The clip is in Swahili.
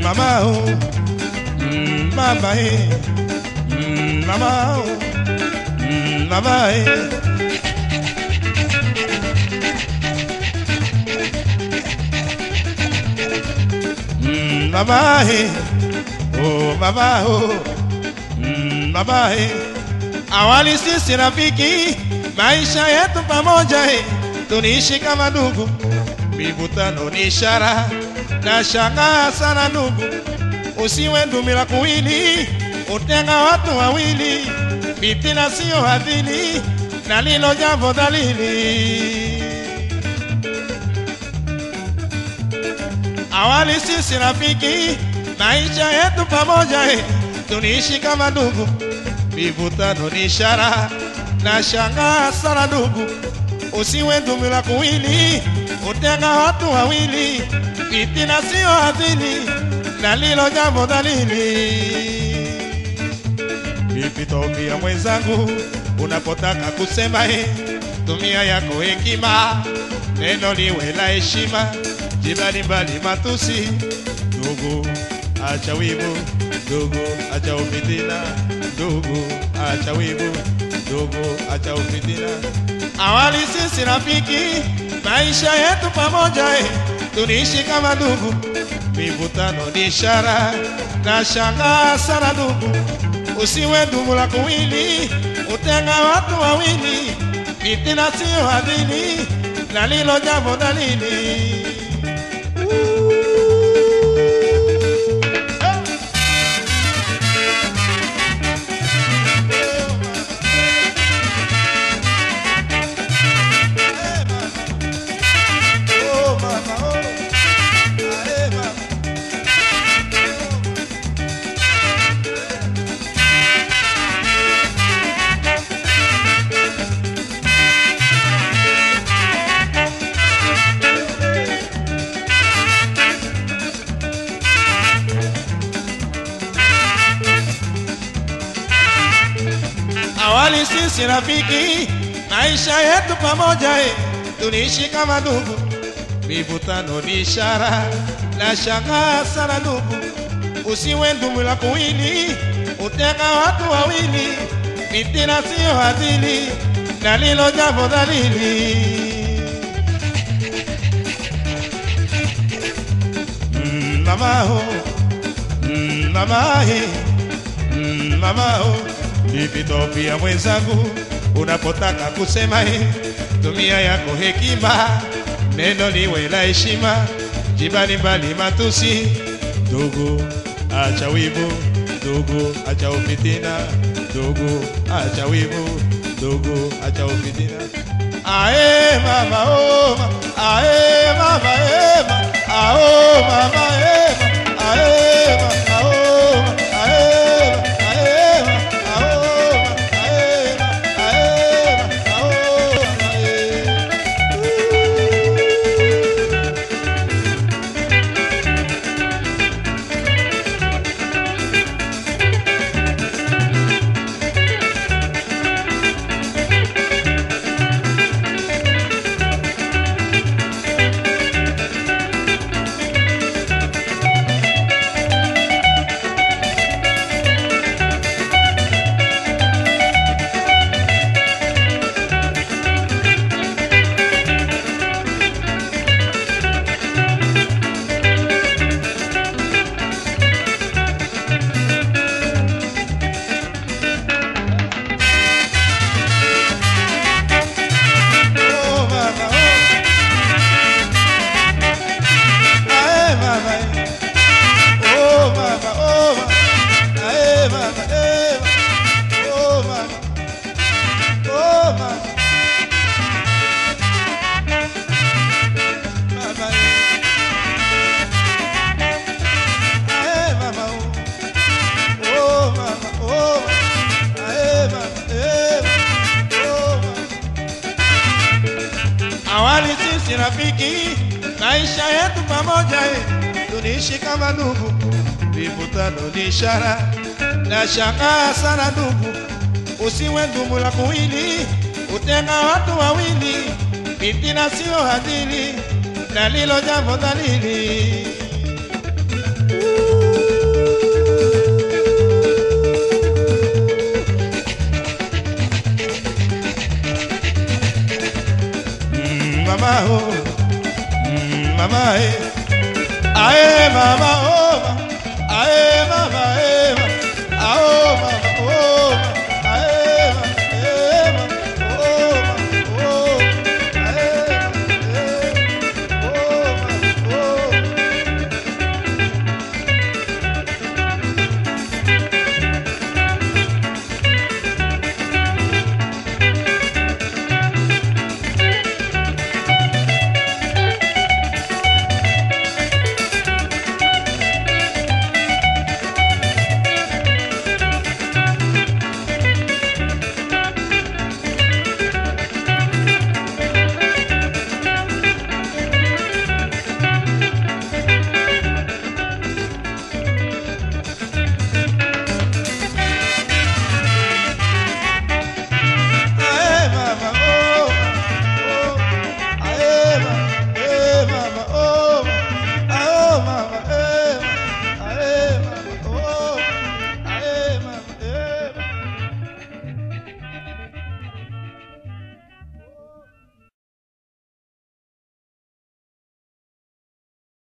mama oh, mm, mama eh, mm, mama oh, mm, mama eh. Mm, mama eh, oh mama oh, mm, mama eh. Awali sisi rafiki, maisha yetu pamoja eh, tuniishi kama ndugu, mivutano ni ishara na shangaa sana ndugu, usiwe ndumila kuwili, utenga watu wawili, fitina siyo hadhili, na lilo jambo dhalili. Awali sisi rafiki, maisha yetu pamoja eh, tuniishi kama ndugu, mivutano ni ishara na shangaa sana ndugu, usiwe ndumila kuwili, utenga watu wawili, fitina siyo adhili, na lilo jambo dhalili. Nipitopia mwenzangu, unapotaka kusema eh, tumia yako hekima, neno liwe la heshima, jibali mbali matusi, ndugu acha wivu, ndugu acha ufitina, ndugu acha wivu, ndugu acha ufitina. Awali sisi rafiki, maisha yetu pamoja eh, tuniishi kama ndugu, mivutano ni ishara na shangaa sana ndugu, usiwe ndugu la kuwili, utenga watu wawili, fitina siyo hadhili, na lilo jambo dalili. Oh, mama, oh. Ae, mama. Awali sisi rafiki, maisha yetu pamoja eh, tuniishi kama ndugu, mivutano ni ishara na shangaa sana ndugu, usiwe ndugu la kuwili, utenga watu wawili, fitina siyo hadhili, na lilo jambo dhalili. Mm, mama oh, mm, mama eh, mm, mama oh, nipitopia mwenzangu, unapotaka kusema eh, tumia yako hekima, neno liwe la heshima, jibali mbali matusi, ndugu acha wivu, ndugu acha ufitina, ndugu acha wivu, ndugu acha ufitina. Ae mama oh, ma- ae mama eh, ma- ah, oh mama eh, ma- ae mama oh, ma- ae ma- ae ma- ah, oh ma- ae ma- ae ma- ah, oh ma- ae. Oh mama oh. Ae mama eh. Oh mama oh mama. Ae mama eh. mama. Oh mama. Oh mama. Mama eh. Ae mama oh. Oh mama oh mama. Ae mama eh. mama. Oh mama. Awali sisi rafiki, maisha yetu pamoja eh, tuniishi kama ndugu, vivutano ni ishara na shangaa sana ndugu, usiwe ndugu la kuwili, utenga watu wawili, fitina siyo hadhili, na lilo jambo dhalili. Ooh. mama oh. mm, mama eh. aye mama